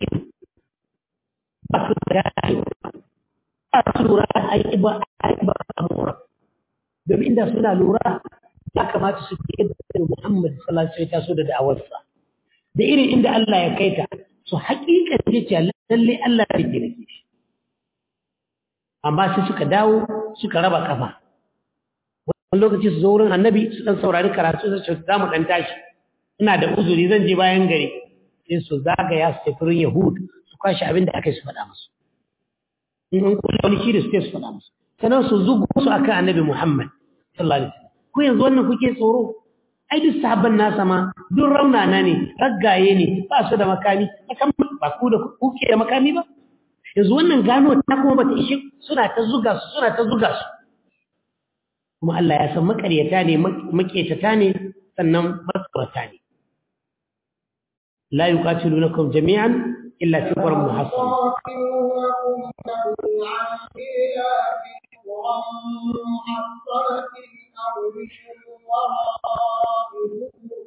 babu da babu lura ai ba ai ba amura domin inda suna lura ya kamata su ke da Muhammad sallallahu alaihi wasallam da da'awarsa da irin inda Allah ya kai ta su haƙiƙa ce ce lalle Allah ya rike nake shi amma sai suka dawo suka raba kafa wani lokaci su zo wurin annabi su dan saurari karatu su ce za mu dan tashi ina da uzuri zan je bayan gari sai su zagaya su tafi wurin Yahud su kwashi abin da aka yi su faɗa musu in an kula wani shiri su su faɗa musu sannan su zugu su akan annabi Muhammad sallallahu alaihi wasallam ko yanzu wannan kuke tsoro ai duk sahabban nasa ma duk raunana ne raggaye ne ba su da makami ba ku da kuke da makami ba yanzu wannan gano ta kuma bata ishe suna ta zuga su suna ta zuga su kuma Allah ya san makaryata ne maketata ne sannan matsorata ne la yuqatilunakum jami'an illa fi qur'an muhassana قاتلونكم جميعا إلا في قرى محصنة أو من وراء جدر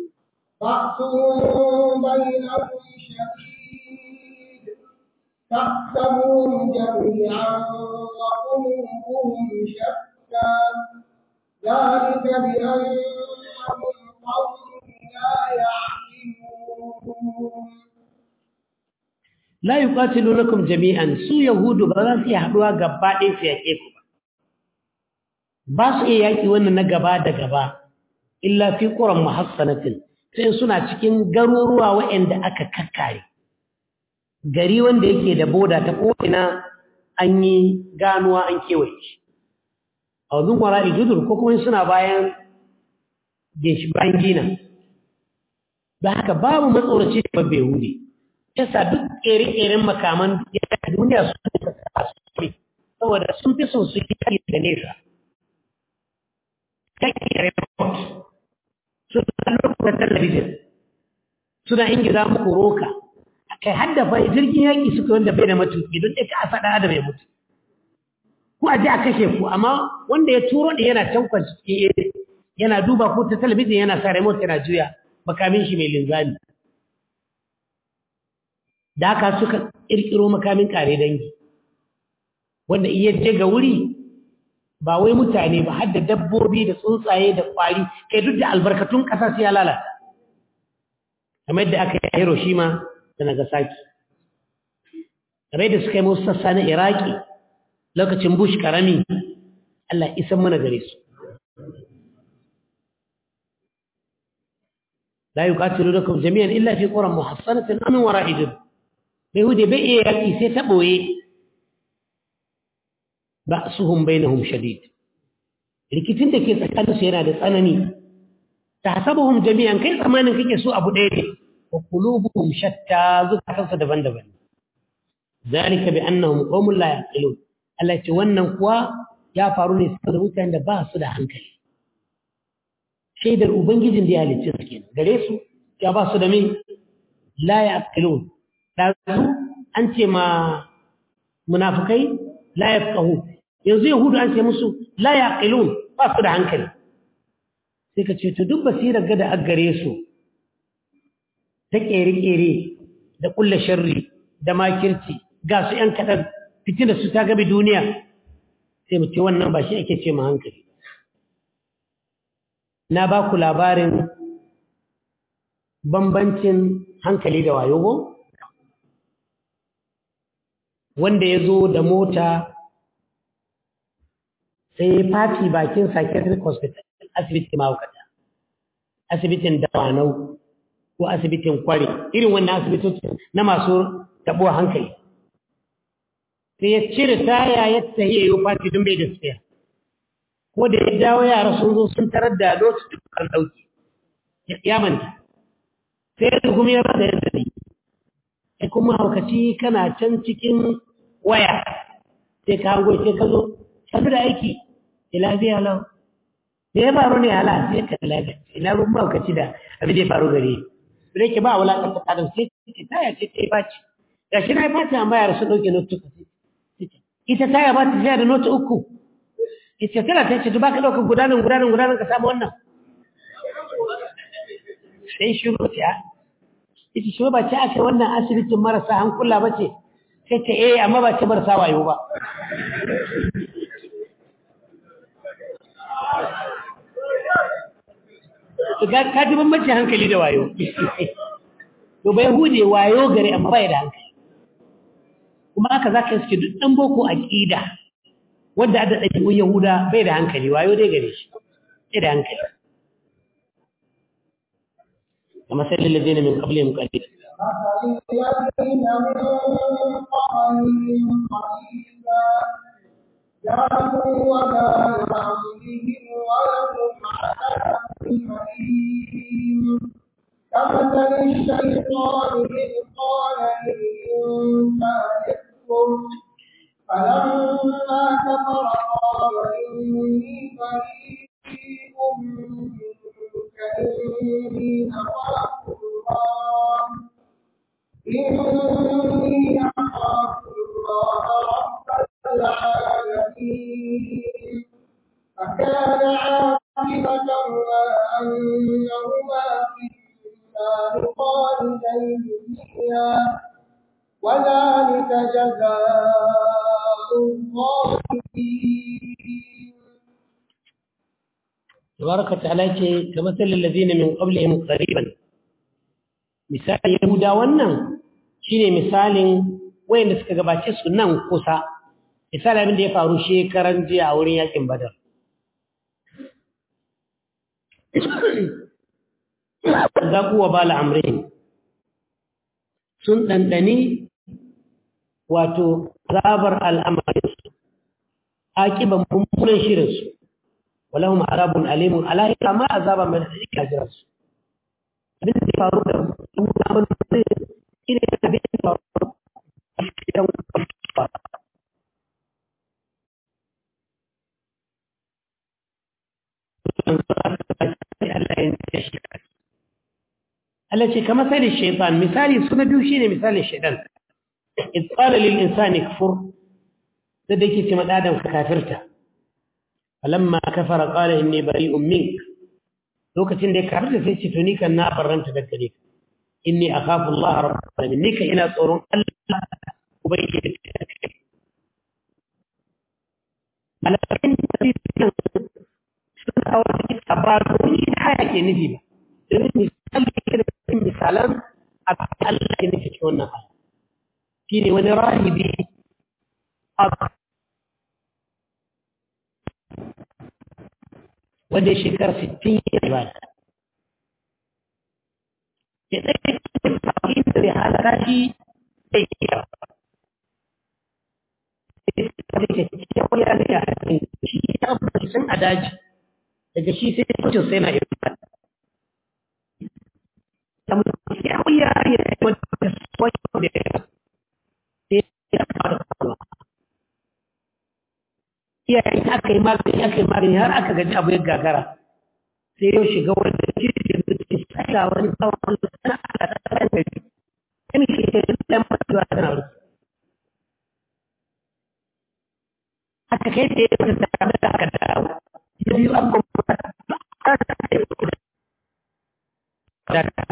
بأسهم بينهم شديد تحسبهم جميعا وقلوبهم شتى ذلك بأنهم قوم لا يعقلون la yuqatilunakum jami'an su yahudu ba za su yi haduwa gaba ɗaya su yake ku ba ba su iya yaki wannan na gaba da gaba illa fi quran muhassanatin sai suna cikin garuruwa waɗanda aka kakkare gari wanda yake da boda ta ko'ina an yi ganuwa an kewaye shi a wajen kwara ijudur ko kuma suna bayan ginshi bayan gina da haka babu matsoraci da babbe yahudi yasa duk ƙere-ƙeren makaman duniya su ne saboda sun fi son su yi kari da nesa kakkere remote suna lokacin talabijin suna ingiza muku roka kai hadda fa jirgin yaƙi suka wanda bai da matuƙi don ɗaya ka faɗa da mai mutu ko a ji a kashe ku amma wanda ya turo da yana can kwanci cikin yana duba ko ta talabijin yana sa remote yana juya makamin shi mai linzami da haka suka ƙirƙiro makamin ƙare dangi wanda iya je ga wuri ba wai mutane ba har da dabbobi da tsuntsaye da ƙwari kai duk da albarkatun ƙasa sai ya lalata kamar yadda aka yi a Hiroshima da Nagasaki kamar yadda suka yi musu sassa na Iraki lokacin Bush karami Allah isan mana gare su la yuqatilunakum jami'an illa fi quran muhassanatin am wara'i jud yahudi bai iya yaki sai ta boye ba'suhum bainahum shadid rikicin da ke tsakanin su yana da tsanani tahsabuhum jami'an kai tsamanin kake so abu ɗaya ne wa qulubuhum shatta zukatansu daban-daban zalika bi annahum qaumun la yaqilun Allah ce wannan kuwa ya faru ne saboda mutanen da ba su da hankali shaidar ubangijin da ya halicce su kenan gare su ya ba su da me la yaqilun da su an ce ma munafikai la yafqahu yanzu yahudu an ce musu la yaqilun ba su da hankali sai ka ce to duk basirar ga da aggare su ta kere-kere da kulla sharri da makirci ga su ‘yan kaɗan fitina su ta gabi duniya sai mu ce wannan ba shi ake ce ma hankali na ba ku labarin bambancin hankali da wayo go wanda ya zo da mota sai ya fati bakin psychiatric hospital asibiti mahaukata asibitin dawanau ko asibitin kware irin wannan asibitoci na masu tabuwa hankali sai ya cire taya ya tahi ya yi fati don bai da tsaya ko da ya dawo yara sun zo sun tarar da lokacin dukkan ɗauki ya manta sai ya kuma ya rasa yadda ne sai kuma haukaci kana can cikin waya sai ka hango sai ka zo sanu da aiki ya lafiya lau da ya faru ne hala sai ka lafiya ina ruwan haukaci da abin da ya faru gare da yake ba wulaƙanta adam sai ce taya ce ta yi baci ga shi na yi fata amma yara sun ɗauke notu ita taya ba ta jiya da notu uku ita tana ta ce ba ka ɗaukar gudanar gudanar gudanar ka samu wannan sai shiru ta ita shi ba ce aka wannan asibitin marasa hankula ba ce sai ta eh amma ba ce marasa wayo ba ka ji bambancin hankali da wayo to bai hude wayo gare amma bai da hankali kuma haka za ka iske duk ɗan boko aƙida wanda a daɗa ɗabi'un yahuda bai da hankali wayo dai gare shi bai da hankali كما سأل الذين من قبلهم قليلا الذين من قبلهم قريبا جاءوا وما يعملهم ولهم عذاب أليم كمثل الشيطان إذ قال للإنسان اكفر فلما كفر قال إني بريء منك إني أخاف الله إني أخاف الله رب العالمين فكان عاقبتهما أنهما في النار خالدين فيها وذلك جزاء الظالمين تبارك وتعالى ce كمثل الذين من قبلهم قريبا misalin yahuda wannan shine misalin wayanda suka gabace su nan kusa misali abin da ya faru shekaran jiya a wurin yakin badar zaku wa bala amrin sun dandani wato zabar al'amarinsu akiban mummunan shirinsu walahum azabun alimun alahi kama azaba mai da kajiran su abin da faru da mummunan abin da zai shine abin da faru a cikin Allah ce kamar sai da shaitan misali suna biyu shine misalin shaitan إذ قال للإنسان كفر لديك تمد آدم كافرته فلما كفر قال إني بريء منك لو كتن ديك كافرته سيستونيك النابر رنت دكريك إني أخاف الله رب العالمين نيك إلى صورون ألا أبين على فإن سنة أولي أبرار كل حاجة نجيبة مثال كده مثالا أبقى الله نجيب شو shine wani rahibi wanda shekar 60 ya ibada ya ɗaya cikin sauƙin da zai halaka shi zai iya kyakkyawar yare a cikin shi ya abuwa sun a daji daga shi sai mutum sai na ibada samun kyakkyawar yare a cikin wata sauƙin da ya iyayen aka yi magani aka yi magani har aka gaji abu ya gagara sai yau shiga wanda jirgin da ke tsaka wani tsawon sana a tsakanin gari kan ke da ɗan matuwa tana rufe aka kai da ya wata tare da aka dawo ya biyu an kuma ta ta ta ta yi kuɗa da ka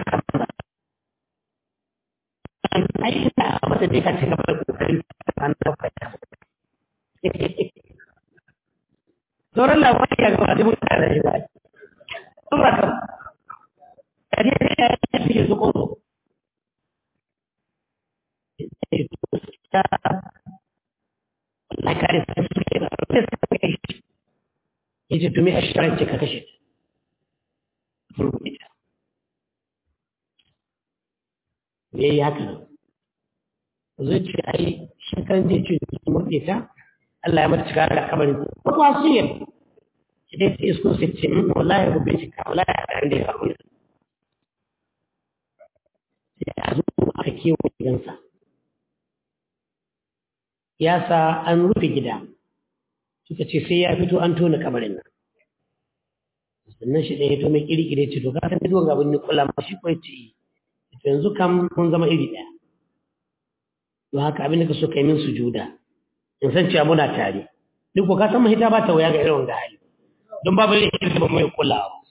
ai ina wata da ka ci gaba da kokarin an dauka ta sauran labari ya gaba da mutane da shi ba sun ba kan kaje da ya yi fi su kodo Allah kare sai su ke da sai su kai shi yace tumi a shirin ka kashe ta me yi haka zuciya ai shekaran zai ce su murɗe ta Allah ya mata cika da kabarin ko kuwa su yi shi dai sai isko sai ce min wallahi ya rubin cika wallahi ya ɗan da ya faru sai a zo aka kewa gidansa ya sa an rufe gida suka ce sai ya fito an tona kabarin nan sannan shi ɗaya to mai ƙiri-ƙiri ce to ka san duwan gaban ni kula ma shi kawai ce yanzu kam mun zama iri ɗaya don haka abin da ka so kai min sujuda in san cewa muna tare duk ko ka san mahita ba ta waya ga irin wanga hali don babu ne irin ba mai kullawa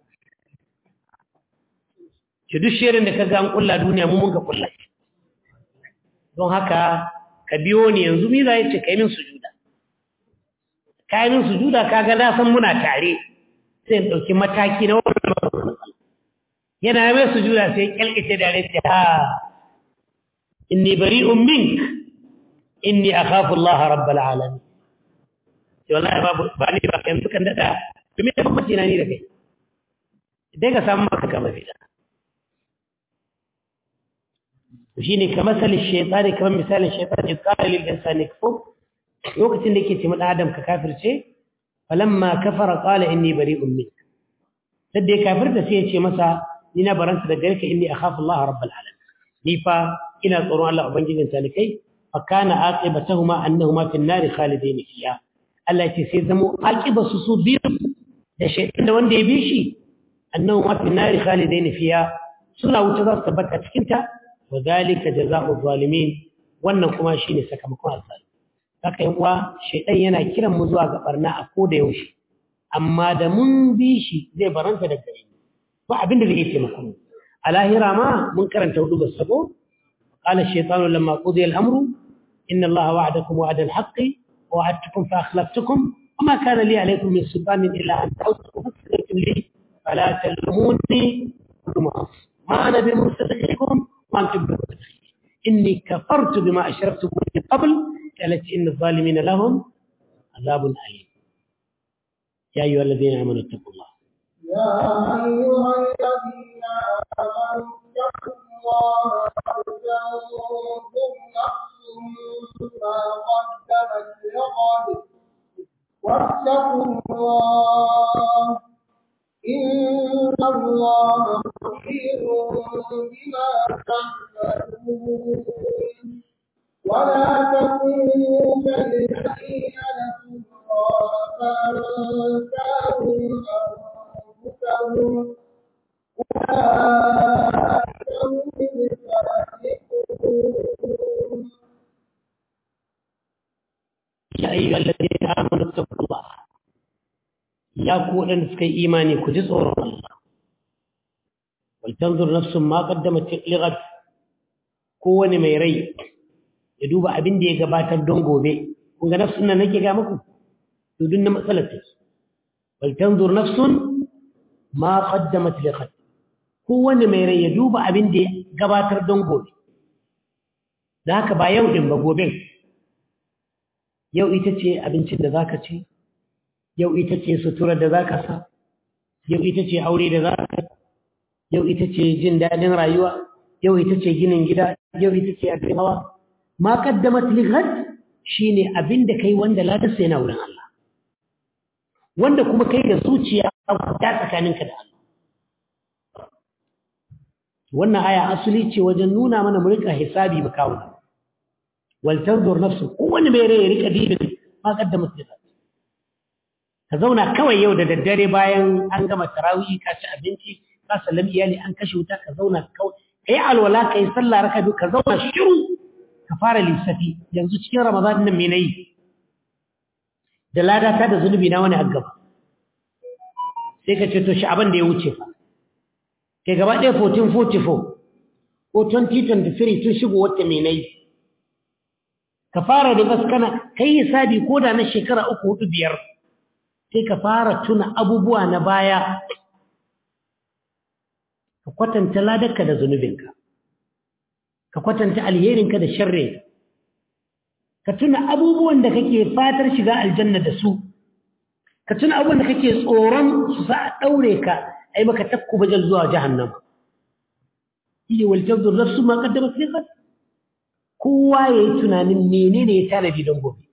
ki duk shirin da ka ga an kulla duniya mu mun ga kulla don haka ka biyo ni yanzu mi za ya ce kai min sujuda kai min sujuda kaga na san muna tare sai in ɗauki mataki na wannan yana mai sujuda sai kyalkace da rai ha inni bari'un mink inni akhafu Allah rabbal alamin to wallahi babu ba ni ba kan sukan dada to me da bambanci na ni da kai dai ka samu maka kama fida shine kamar salin shaytani kamar misalin shaytani qala lil insani kfur lokacin da yake ce dan adam ka kafirce falamma kafara qala inni bari'un mink sai ya kafirta sai ya ce masa ni na baranta da gare ka inni akhafu Allah rabbul alamin ni fa ina tsoron Allah ubangijin talikai fa kana aqibatuhuma annahuma fi an-nar khalidin fiha Allah ce sai zamo aqibatu su biyu da shaytan da wanda ya bi shi annahuma fi an-nar khalidin fiha suna wuce za su tabbata cikin ta wa zalika jazaa'u zalimin wannan kuma shine sakamakon azali haka yan uwa shaytan yana kiran mu zuwa ga barna a koda yaushe amma da mun bi shi zai baranta da gare mu ba abin da zai taimaka mu a lahira ma mun karanta hudu ga sabo qala ash-shaytanu lamma qudiya al-amru inna allaha wa'adakum wa'ada al-haqqi wa wa'adtukum fa akhlaftukum وما كان لي عليكم من سلطان إلا أن دعوتكم فاستجبتم لي فلا تلوموني ما أنا بمرسلكم وأنتم بمرسلين إني كفرت بما أشركتم من قبل قالت إن الظالمين لهم عذاب أليم يا أيها الذين آمنوا اتقوا الله يا أيها الذين آمنوا اتقوا الله ولتنظر نفس ما قدمت لغد واتقوا الله إن الله خبير بما تعملون ولا تكونوا كالذين نسوا الله فأنساهم أنفسهم أولئك هم الفاسقون يا أيها الذين آمنوا اتقوا الله يا كون سكي إيماني كجزء الله ولتنظر نفس ما قدمت لغد kowane mai rai ya duba abin da ya gabatar don gobe kun ga nafsun nan nake ga muku to dun na matsalar take wal tanzur nafsun ma qaddamat li ghad kowane mai rai ya duba abin da ya gabatar don gobe da haka ba yau din ba gobe yau ita ce abincin da zaka ci yau ita ce suturar da zaka sa yau ita ce aure da zaka yau ita ce jin daɗin rayuwa yau ita ce ginin gida yau ita ce abin hawa ma qaddamat li ghad shine abin da kai wanda ladarsa yana wurin Allah wanda kuma kai da zuciya ta tsakaninka da Allah wannan aya asali ce wajen nuna mana mu rika hisabi mu kawo wal tanzur nafsu kowanne mai rai ya rika dibin ma qaddamat li ghad ka zauna kawai yau da daddare bayan an gama tarawih ka ci abinci ka sallami iyali an kashe wuta ka zauna kawai kai alwala kai sallah raka biyu ka zauna shiru ka fara lissafi yanzu cikin ramadan nan me nayi da lada ta da zunubi na wani aggaba sai ka ce to shi abin da ya wuce fa kai gaba ɗaya 1444 ko 2023 tun shigo wata me nayi ka fara da bas kana kai hisabi ko da na shekara uku hudu biyar sai ka fara tuna abubuwa na baya ka kwatanta ladarka da zunubinka ka kwatanta alherinka da sharrinka ka tuna abubuwan da kake fatar shiga aljanna da su ka tuna abubuwan da kake tsoron su sa a ɗaure ka a yi maka takku bajal zuwa jahannama iya waljabdu nafsu ma kaddama sai kowa ya yi tunanin menene ya tanadi don gobe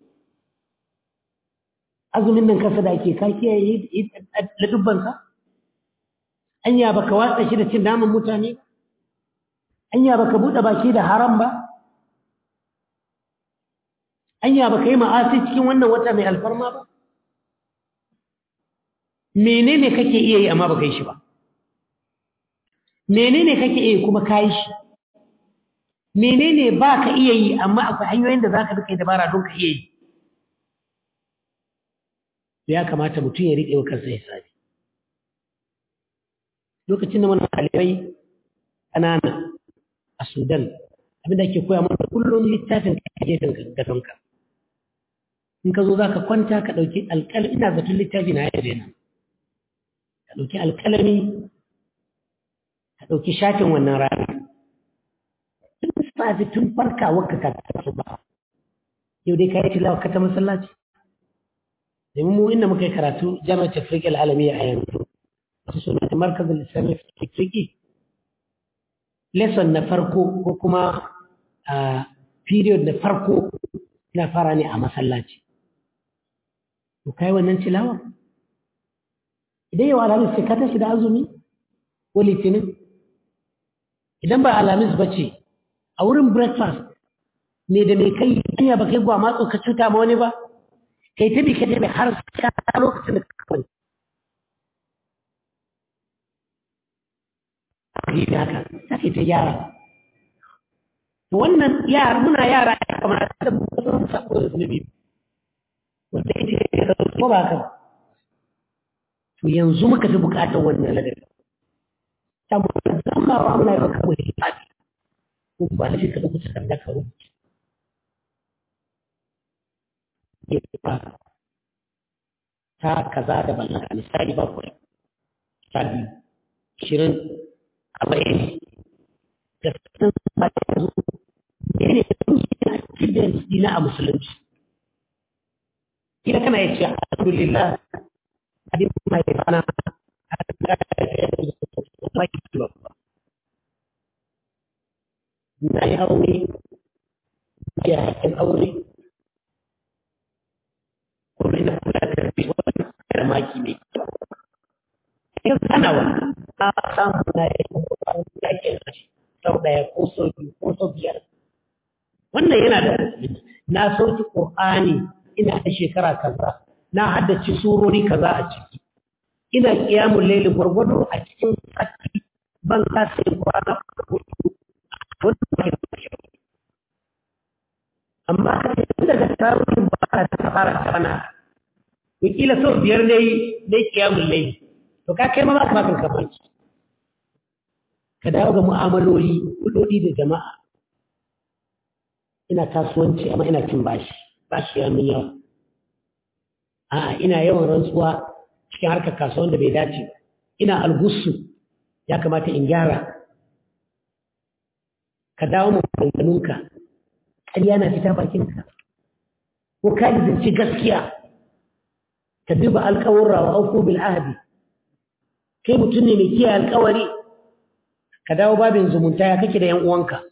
azumin nan kasa da ake ka kiyaye ladubbanka anya baka watsa shi da cin naman mutane ba anya baka bude baki da haram ba anya baka yi ma'asi cikin wannan wata mai alfarma ba menene kake iya yi amma baka yi shi ba menene kake iya kuma kayi shi menene baka iya yi amma akwai hanyoyin da zaka bi kai dabara don ka iya yi ya kamata mutum ya riƙe wa kansa hisabi lokacin da muna ɗalibai ƙanana a sudan abinda ake koya mana kullum littafin ka gefen gadonka in ka zo za ka kwanta ka ɗauki alƙalami ina zaton littafi na yare nan ka ɗauki alƙalami ka ɗauki shafin wannan rana tun safi tun farka wakka ka tafi ba yau dai ka yi tilawa ka ta masallaci domin mu inda muka yi karatu jami'ar tafriƙi al'alami a yanzu wasu suna da markazin islamic tafriƙi lesson na farko ko kuma a period na farko na fara ne a masallaci to kai wannan tilawa idan yau alhamis sai ka tashi da azumi ko litinin idan ba alhamis ba ce a wurin breakfast ne da mai kai hanya ba kai gwamatso ka cuta ma wani ba kai ta bi ka tabi har ka lokacin da kawai yi da haka za ka ta gyara to wannan yara muna yara ya kamata da mu san sako da zunubi wanda yake da ko ba haka to yanzu muka fi bukatar wannan ladabi ta mu zama wa muna yi kawai hisabi ko ba na shi ka ɗauki takarda ka rubuta ya ba ta kaza da ballaka misali bakwai ta biyu shirin arba'in da sun ba ta yanzu ne ne cikin dina a musulunci kila kana ya ce alhamdulillah abin mai fana na yi aure ya hakin aure kuma ina kula da rabi wani karamaki mai kyau kana wannan a samu na yi yakin sau ɗaya ko sau biyu ko sau biyar wannan yana da na sauki ƙur'ani ina da shekara kaza na haddace surori kaza a ciki ina kiyamun laili gwargwado a cikin sati ban kasa yin kwana amma tun daga tarihin ba ka ta fara kana wakila sau biyar ne na kiyamun laili to ka kai ma ba ka bakan kamanci ka dawo ga mu'amaloli kudodi da jama'a ina kasuwanci amma ina cin bashi bashi ya min yawa a'a ina yawan rantsuwa cikin harkar kasuwan da bai dace ba ina algussu ya kamata in gyara ka dawo mu maganganunka ƙarya na fita bakinka ko ka zance gaskiya ka duba alƙawarra wa auku bil ahdi kai mutum ne mai kiyaye alƙawari ka dawo babin zumunta ya kake da yan uwanka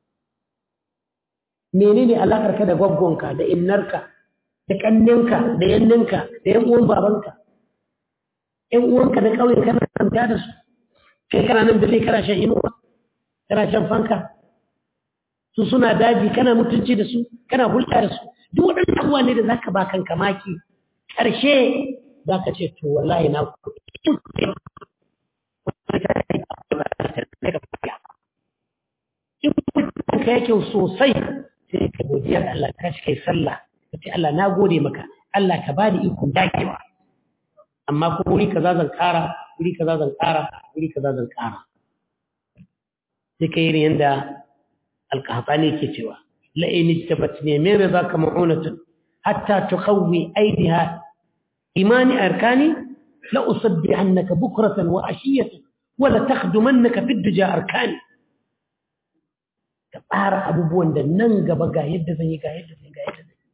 menene alakar ka da gwaggonka da innarka da kanninka da yanninka da yan uwan babanka yan uwanka da kauye kana kanta da su kai kana nan da kai kana shan inuwa kana shan fanka su suna daji kana mutunci da su kana hulɗa da su duk waɗannan abubuwa ne da zaka ba kanka maki ƙarshe zaka ce to wallahi na in ka yake sosai sai ka godiya da Allah ka shi kai sallah ka ce Allah na gode maka Allah ka bani ikon dakewa amma ko wuri kaza zan ƙara wuri kaza zan ƙara wuri kaza zan ƙara sai ka yi yanda alƙahatani ke cewa la'in ijtabatni min ridaka ma'unatun hatta tuqawwi aydiha imani arkani la usabbihannaka bukratan wa ashiyatan wa la takhdumannaka fi duja arkani ka tsara abubuwan da nan gaba ga yadda zan yi ga yadda zan yi ga yadda zan yi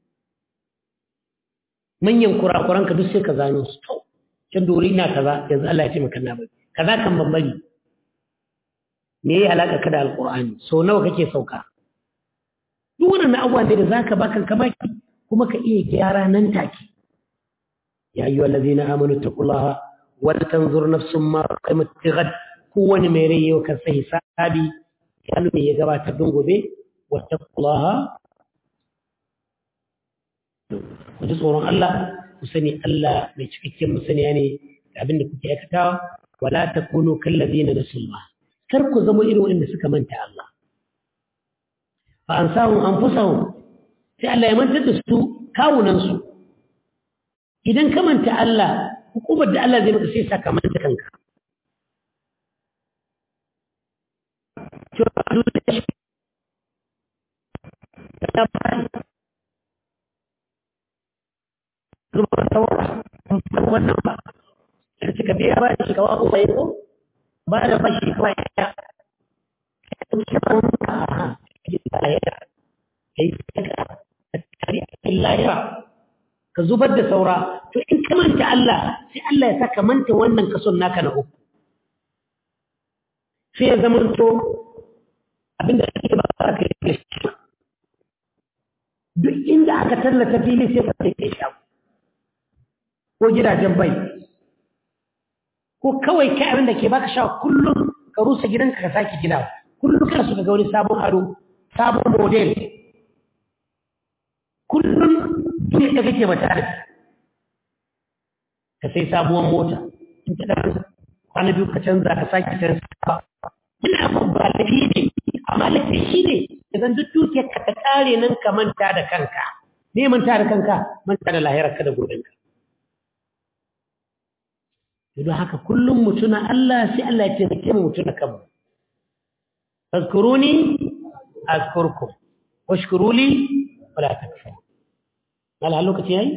manyan kurakuran ka duk sai ka zano su to can dori ina kaza yanzu Allah ya ce maka na bari kaza kan ban bari me yayi alaka ka da alqur'ani so nawa kake sauka duk wannan abubuwan da zaka ba kanka baki kuma ka iya gyara nan take ya ayyuhal ladina amanu taqullaha wal tanzur nafsum ma qaddamat ghad kowani mai rai yau kan sai hisabi ya me ya gabatar don gobe wattaqullaha ku ji tsoron Allah ku sani Allah mai cikakken musaniya ne da abin da kuke aikatawa wala takunu kallazina nasullah kar ku zama irin wanda suka manta Allah fa ansahum anfusahum sai Allah ya mantar da su kawunan su idan ka manta Allah hukumar da Allah zai maka sai saka manta kanka wannan ba da suka biya ba shi kawo uwa yi ko ba da fashi kawai ya ɗauki banka a lahira ka yi saka a tare a lahira ka zubar da saura to in ka manta Allah sai Allah ya saka manta wannan kason naka na uku sai ya zama to abinda kake ba za ka yi shi duk inda aka tallata fili sai ka sai kai shago ko gidajen bai ko kawai kai abin da ke baka sha kullum ka rusa gidanka ka sake gida kullum kana so ka ga wani sabon ado sabon model kullum duk da kake mata da ka sai sabuwar mota in ta dan kwana biyu ka canza ka sake canza ina ba lafi ne amma lafi shi ne idan duk dukiyar ka ta kare nan ka manta da kanka me manta da kanka manta da lahirar ka da gobenka don haka kullum mutuna Allah sai Allah ya taimake mu mutuna kanmu fazkuruni azkurkum washkuru li wala takfurun mala lokaci yayi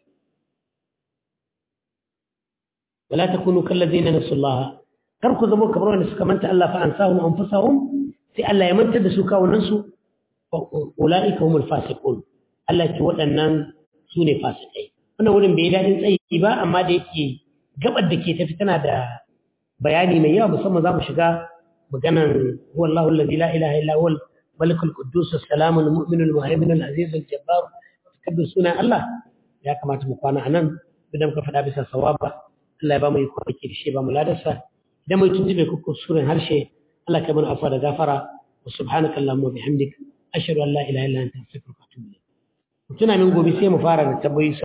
wala takunu kal ladina nasullah kar ku zama kamar wanda suka manta Allah fa ansahum anfusahum sai Allah ya manta da su kawunan su ulaika humul fasiqun Allah ce waɗannan su ne fasikai wannan wurin bai dadin tsayi ba amma da yake gabar da ke tafi tana da bayani mai yawa musamman za mu shiga maganan huwallahu allazi la ilaha illa huwal malikul quddus as-salam al-mu'min al-muhaymin al-aziz al-jabbar takabbir sunan Allah ya kamata mu kwana anan idan ka faɗa bisa sawaba Allah ya ba mu yi kwanaki da shi ba mu ladarsa idan mu tuntube ku kusurin harshe Allah ka mana afwa da gafara wa subhanaka allahumma bihamdik ashhadu an la ilaha illa anta astaghfiruka wa atubu ilayk tuna min gobe sai mu fara da tabbayi